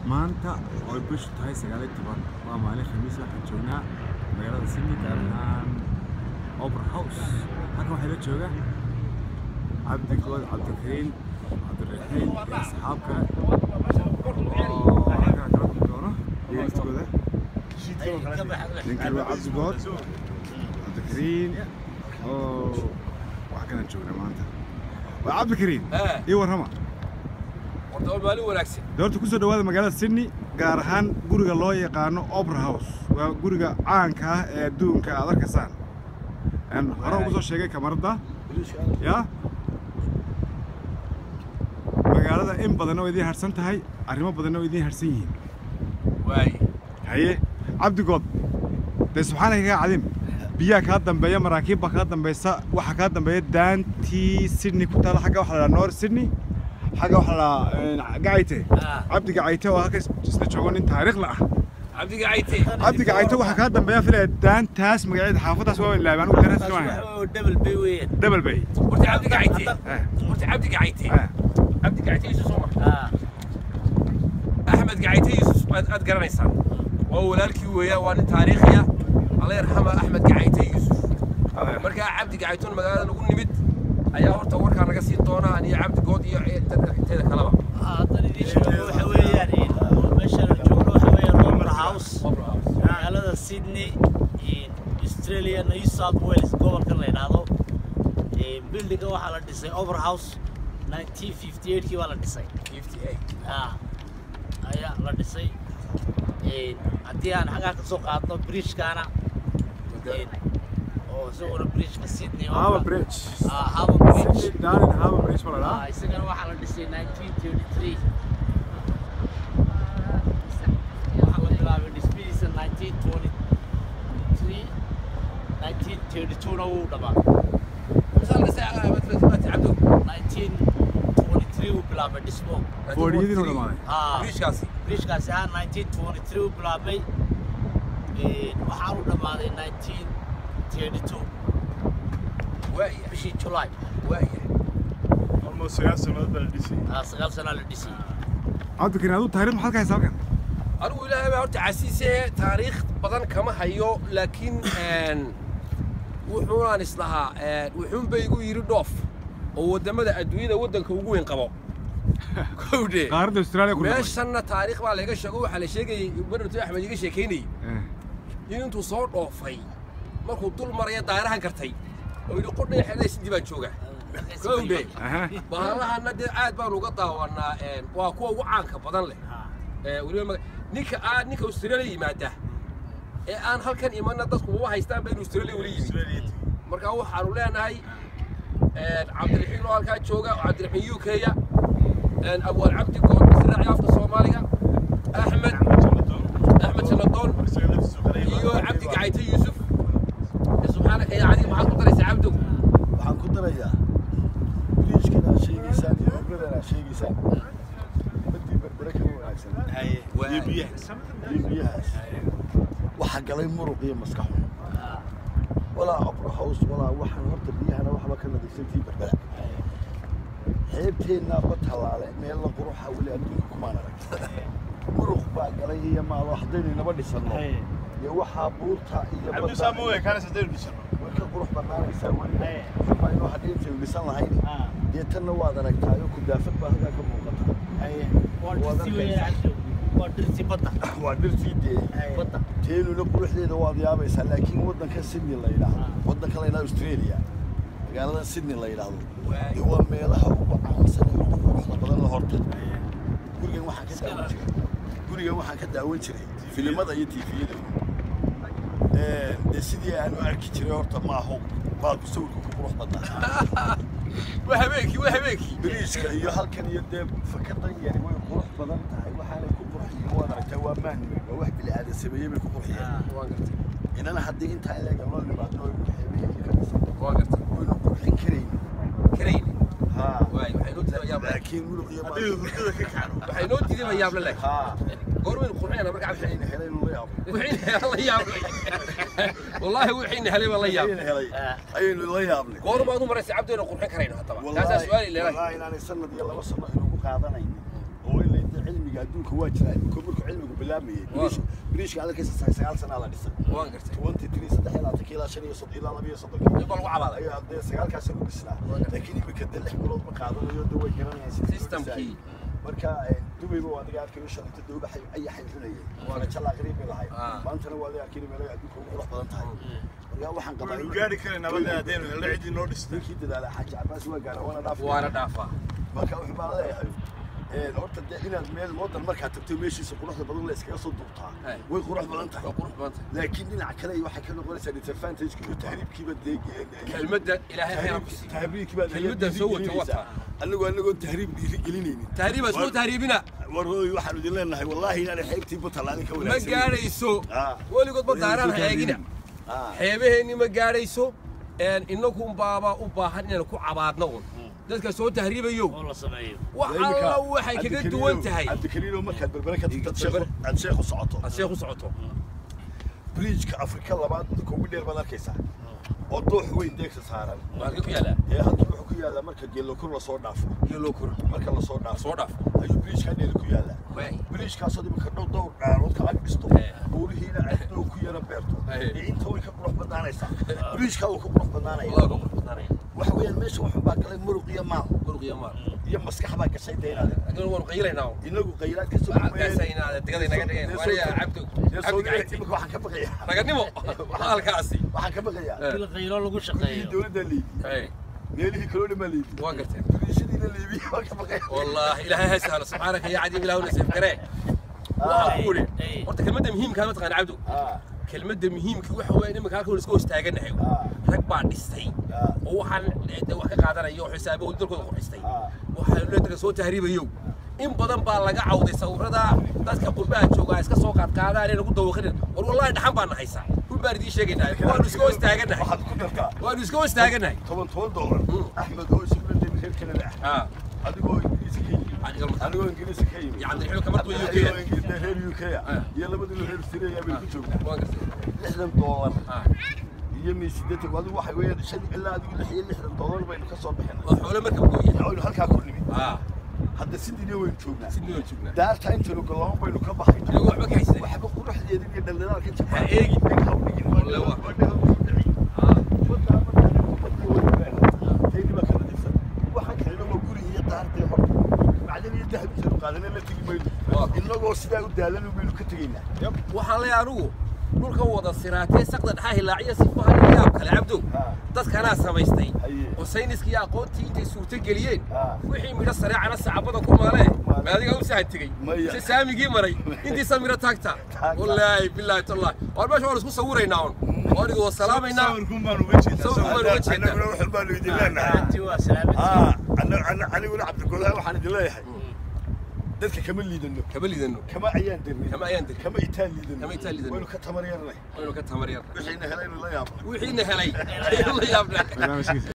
maanta oo bishu tahay sagaal iyo toban waa maalin khamiis waxaan joognaa magaalada sydney gaar ahaan opera house halkan waxaa la jooga cabdigood cabdikariin cabdiraxiin iyo asxaab kale oo halkan kala kulmi doono dhegeysigooda ninkan waa cabdigood cabdikariin oo wax kalan joognaa maanta waa cabdikariin Eh. ii warrama horta waa maalin wanaagsan doorta kusoo dhawaada magaalada sydney gaar ahaan guriga loo yaqaano opera house waa guriga caanka ah ee adduunka aad arkaysaan Een, hore ugu soo sheegay kamarada ya magaalada in badanna waa idiin harsan tahay arrimo badanna waa idiin harsan yihiin waaye haye cabdigood dee subxaanaka kaa cadim biyaha kaa dambeeya maraakiib baa kaa dambaysa waxaa kaa dambeeya daantii sydney ku taala xagga waxaa la dhahaa north sydney xagga waxaa la dhahaa gacayte Ah. cabdi gacayte oo halka isla joogo nin taariikhla ah cabdiga cayte cabdi gacayte waxaa kaa dambeeya filaya daantaas magaceeda xaafadaas waa ilaabay anigu taariikhda waan double bay weeyaan double bay horta cabdiga cayte Eh, horta cabdiga cayte eh. cabdiga cayte yusuf soo mar ah axmed gacayte yusuf aad aad garanaysaan waa walaalkii weeyaan waa nin taariikhi ah alla yarxama axmed gacayte yusuf markaa cabdi gacaytoon magaalada lagu nimid ayaa horta warkaa naga siin doona aniyo cabdigood iyo dadka xigteeda kaleba haddana idiin sheego waxa weeyaan meesha la joogno waxa weeyaan opera house magaalada sydney australia new south wales gobolkan la yidhaahdo buildinga waxaa la dhisay opera house 1958 kii baa la dhisay 58 ah ayaa la dhisay Een, haddii aan xaggaa ka soo qaadno bridgekaana oo isaguna bridgeka sydney oo Harbour kale- Bridge. ah harbour bridge Sydney Darling Harbour Bridge baa la Ah, dhahaa. isagana waxaa la dhisay 1933 waxaa la bilaabay dhismihiisa 1923 1932na wuu dhammaaday misal cabdo 1923 wuu bilaabay dhismo Fooriyadiina u dhammaaday. Ah. bridgekaasi bridgekaasi ahaa 1923 wuu bilaabay Een, waxaa u dhammaaday 1932 waaya bishii July waaya almost sagaal sannadood baa la dhisay Ah, sagaal sanaa la dhisay cabdikariin aduu taariikh maxaad ka haysaa halkan anigu ilaahay baa horta casiise taariikh badan kama hayo laakiin een, wuxuunaan islahaa een, wuxuunba igu yidhi dhoof oo waddamada adduunyada waddanka ugu weyn qabo kowdhe qaaradda australia ku noqday meeshanna taariikh baa laga sheego waxaa la sheegayay barnato axmed iga sheekaynayay Eh, in intuu soo dhoofay markuu dul maraya daarahan gartay oo yidhi qudhaya xeelada sidii baan jooga kowdhe aha. bahalahana dee aad baan uga daawanaa een, waa kuwa ugu caanka badan leh Ah. ee weliba maga- ninka aan ninka australia yimaada ee aan halkan imanna dadku uma haystaan ba in australia weli yimid marka waxaanu leenahay een, cabdiraxiin oo halkaa jooga oo cabdiraxiin u k-ya abwaal cabdi goor israaci afka soomaaliga axmed axmed jaladoon iyo cabdi gacayte yuusuf subxaanaka ya cadi maxaad ku daraysaa cabdow waxaan ku darayaa biriijkan aad sheegaysaan iyo obradan aad sheegaysaan badii berbere kama wanaagsan iyo biyaha iyo biyahaas waxaa galay muruq iyo maskaxu walaa opera house walaa waxaan horta biyahana waxba ka nadiifsantii berbera xeebteennaa ba tallaale meel la quruxa weli adduunka kumaan arag muruq baa galay iyo maalo haddaynu inaba dhisanno iyo waxaa buurta iyo cabdi saa ma weekaanaysa hadaynu dhisano way ka qurux banaanaysaa weli sabaa inuu haddii intaynu dhisan lahayn dee tanna waad aragtaayo kudaafad baa halkaa ka muuqata waa dhirtii weeyaan waa dhirtii badda waa dhirtii dee badda teenuna quruxdeeda waad yaabaysaa laakiin waddanka sydney la yidhaahdo waddanka la yidhahdo australia magaalada sydney la yidhaahdo dee waa meelaha ugu caansan ee ugu quruxda badan la horta gurigan waxaan ka daawan jiray gurigan waxaan ka daawan jiray filimada iyo tiifiyada dee sidii aan u arki jiray horta ma aho baalku sawirka ku qurux badnaa waa habeenkii waa habeenkii biriiska iyo halkan iyo dee fakadan yari way qurux badan tahay waxaanay ku qurxiyeen waad aragtaa waa mahnimay waa wax bili aadan sameeyey bay ku qurxiyeen waan gartay inana haddii intaa ileega loo nimaado ay ku xeebeeyeen ka dhisan waan gartay waynu qurxin karayn karayni haa waay waxay noo diiday yaab laakiin muruq iyo haddii hurdada ka kacdo waxay noo diiday yaab leh haa goormaynu qurxinayna marka cabdi waxayna helaynu la yaabo وحين الله يابلي والله وحين هلي والله ayayna يابلي helay ayaynu la yaabnay قول ما دمر عبدنا قرحين كرينا طبعا هذا سؤالي اللي راي والله inaanay sanad iyo laba sano inugu qaadanaynin oo in layda cilmiga adduunka waa jira imika markuu cilmigu bilaabayay biriish- biriishka adalkiisa sagaal sagaal sanaa la dhisay waan gartay twenty three saddex iyo labaatan ilaa shan iyo soddon ilaa laba iyo soddon nin baa lagu cabaaday ayaa dee sagaalkaas ku dhisnaa laakiin imika dee lix bilood ma qaadanayo dee way garanayaan sidii loo Systemkii. dhisayay. marka eh, dubayba waa adiga arkayo shalayta dowba ayaxay cunayeen waana jalaaqriin bay lahayd Ah. maantana waa adiga arkayna meelaha adduunka ugu qurux badan tahay marka waxaan qabaa waynu in- gaari karin nabadda haddaynu helno ciddii noo dhistay ninkii dadaala xaaji cabaas waa gaara waana dhaaf waana dhaafaa marka wuxuu baan leeyahay een, horta dee inaad meel wadan markaad tagto meeshiisa quruxda badan la iskaga soo duubtaa Hey. way qurux badan waa tahay qurux badan tahay laakiin dhinaca kale waxay ka noqonaysaa disadvantage iyo tahriibkiiba dee kelmadda ilaahay khayr ha ku siiyo tahriibkii baa kelmaddan soo wata wata anigoo anagoo tahriib dhiirigelinaynin tahriib asmoo tahriibina warooy waxaanu idin leenahay wallaahi inaanay xeybtii buntallaanin ka ma wanaagsan gaadhayso Ah. weligood ma daaraan hayaagina Ah. xeebaheenni ma gaadhayso innagun baaba u baahan inaan ku cabaadno un dadka soo tahriibayo oo la sameeyo wax alla waxay kaga duwan tahay cabdikariino markaad berbere ka tagtad Berbere. sheekhu- aad sheekhu socoto aad sheekh u socoto bridgeka afrika labaad dadka ugu dheer baad arkaysaa oo doox weyn deegsa saaran waa halkee ku yaalaa ee halkii wuxuu ku yaalaa marka geelokor lasoo dhaafo geeloo kor marka lasoo dhaafo soo dhaaf ayuu bridgeka dheer ku yaalaa Waay. bridgekaasoo imika dhow dhowr dhaarood ka ag dhisto Eh. buurihiina aad dhow ku yara beerto Eh. ee inta way ka qurux badnaanaysaa bridgeka wuu ka qurux badnaanaya wallah ka qurux badnaanaya waxa weeyaan meesha waxun baa galay muruq iyo maal muruq iyo maal iyo maskax baa gashay daynaade haddana waanu qaylaynaa un inagu qaylaad ka soo kaasayna digada inaga dhigeen wariya cabdo cabdi gacayti imika waxaan ka baqayaa raganimo halkaasi waxaan ka baqayaa Eh. bil qaylo lagu gurigii shaqeeyo dowladda liibi Hey, meelihii kaloo dhan baa liibi waa garteen biriishadiina liibi waan ka baqayaa والله إلهي هسهل سبحانك يا عديم إله ونسيف كريه وأقول إيه. قلت كلمة مهم كانت تقان عبدو Ah, كلمة مهم كي waxa weeye nimanka halka isku istaagan nahay rag baa dhistay ah, oo waxaan de wax ka qaadanayo xisaabo oo dalkooda ku dhistay ah. waxaa leedahay soo tahriibayo in badan baa laga cawday sawirada dadka qurbaha jooga iska soo qaad qaadaan inay ku dawaqin war wallahi dhaxan baan nahaysa dhul baan idiin sheegaynaa waanu iska istaaganahay waxaad ku dartaa waanu iska istaaganahay toban toban doolar axmed oo isaguna dee reer kanada ah ah adigoo ingiriiska ka yimid Adiga ma- adigoo ingiriiska ka yimid يا عبد الحلو كمان تقول adigoo يوكي ingiriis dee reer uk ah Ah. iyo labadii reer australia bay ku joognaa ما قلت lixdan doolar اه iyo mi siddeetan adigu waxa weeyaan shan ilaa adigu lix iyo lixdan doolar baynu ka soo bixinay وحوله مركب قويه aynu halkaa ku nimid اه hadda sidii waynu joognaa سيدنا وجبنا daarta intaynu galoon baynu ka baxay لو وحبك حيسد waxba quruxdeeda iyo dhaldhalaalka jabaa Ha eegin. dhig ha u dhigin waa Wallahi waa. waa dhig ha u dhigin. اه Wadaa markaa kubadda way gaadhaan. Tayni baa kala dhigsan. Waxaan kalena waa guri iyo daartii hore. Macdan iyo dahab intaynu qaadana la tegi mayno. Waa. Innagoo sidaa u daalan baynu ka tegaynaa. waxaan leeyahay anigu dhulka wada siraatee saqda dhaxaa hilaaciya sifaha iyo yaab kale cabdow Ah. dadkanaa samaystay Haye. oo sayniska iyo aqoontii intay suurto geliyeen Ah. wixii midho sareecana sacabada ku maalee ma adiga u sahan tegey Maya. si saamigii maray intiisa midho taagta Taagta. wallaahi bilaahi tallahi waar meesha waan isku sawiraynaa un oo aniga waa salaamaynaa sawirkun baan uga jeedaa Sawirkun baan uga jeedaa. Annaguna wax baanu idin leenahay. intii waa salaamadii Ah, anna- anna- aniguna cabdigolaha waxaan idin leeyahay dadka kama liidano kama lidano kama ayaan dirnay Kama ayaan dirnay. kama itaan liidano Kama itaan liidano. waynu ka tamar yarnay waynu ka tamar yar wixiina helaynu la yaabno wixiina helay la yaabna barnaamijkiisa